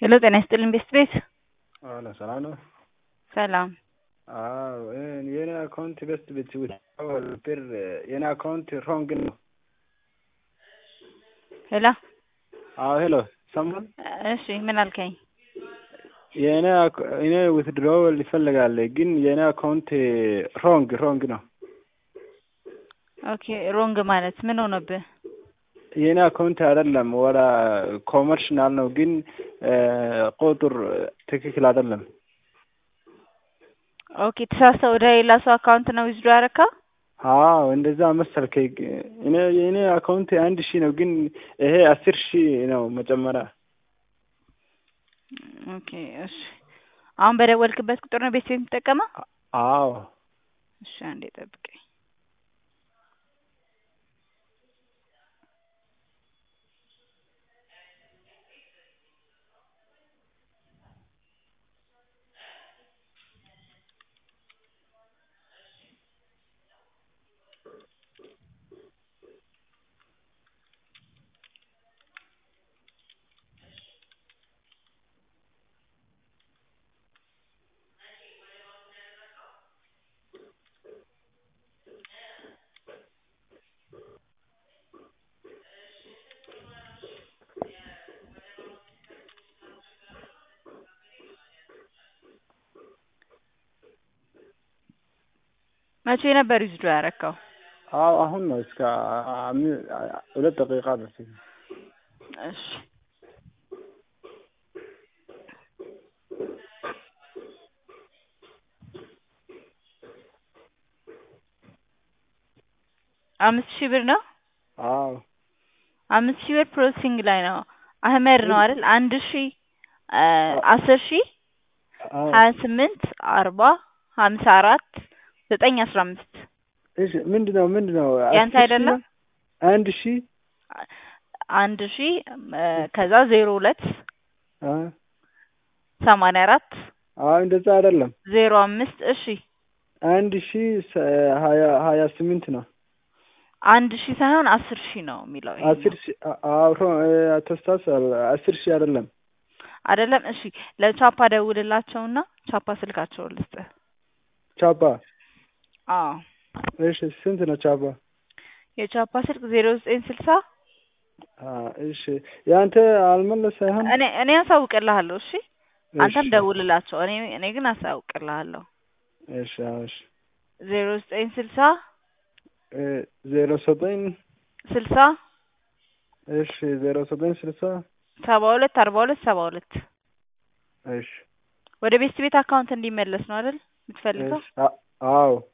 ሄሎ ጤና ይስጥልኝ ቤስት ቤት አለ ሰላም ነው። ሰላም አዎ የኔ አካውንት ቤስት ቤት ብር የኔ አካውንት ሮንግ ነው። ሄሎ አዎ ሄሎ ሰማን። እሺ ምን አልከኝ? የኔ እኔ ዊትድሮውል ይፈልጋል ግን የኔ አካውንት ሮንግ ሮንግ ነው። ኦኬ ሮንግ ማለት ምን ሆነብህ? የኔ አካውንት አይደለም ወላ ኮመርሽናል ነው ግን ቁጥር ትክክል አይደለም። ኦኬ ተሳስተህ ወደ ሌላ ሰው አካውንት ነው ዊዝድሮ ያደረከው? አዎ እንደዛ መሰልከኝ። እኔ የኔ አካውንት አንድ ሺህ ነው ግን ይሄ አስር ሺህ ነው መጨመሪያ። ኦኬ እሺ አሁን በደወልክበት ቁጥር ነው ቤት ቤት የምትጠቀመው? አዎ እሺ አንዴ ጠብቀኝ። መቼ ነበር ዊዝድሮ ያደረከው? አዎ አሁን ነው እስከ ሁለት ደቂቃ በፊት። እሺ አምስት ሺህ ብር ነው። አዎ አምስት ሺህ ብር ፕሮሰሲንግ ላይ ነው። አህመድ ነው አይደል? አንድ ሺህ አስር ሺህ ሀያ ስምንት አርባ ሀምሳ አራት ዘጠኝ አስራ አምስት እሺ ምንድን ነው ምንድን ነው? ያንተ አይደለም? አንድ ሺህ አንድ ሺህ ከዛ ዜሮ ሁለት አ ሰማንያ አራት አዎ እንደዛ አይደለም። ዜሮ አምስት እሺ አንድ ሺህ ሀያ ሀያ ስምንት ነው። አንድ ሺህ ሳይሆን አስር ሺህ ነው የሚለው ይሄኛው። አስር ሺህ አብሮ ተስታውሳል። አስር ሺህ አይደለም። አይደለም እሺ ለቻፓ ደውልላቸውና ቻፓ ስልካቸውን ልስጥህ። ቻፓ አዎ እሺ ስንት ነው ቻፓ? የቻፓ ስልክ ዜሮ ዘጠኝ ስልሳ እሺ ያንተ አልመለስ ሳይሆን እኔ እኔ አሳውቅልሃለሁ። እሺ አንተም እሺ፣ ደውልላቸው። እኔ እኔ ግን አሳውቅልሃለሁ። እሺ አዎ፣ እሺ ዜሮ ዘጠኝ ስልሳ እ ዜሮ ዘጠኝ ስልሳ እሺ ዜሮ ዘጠኝ ስልሳ ሰባ ሁለት አርባ ሁለት ሰባ ሁለት እሺ ወደ ቤስት ቤት አካውንት እንዲመለስ ነው አይደል የምትፈልገው? እሺ አ- አዎ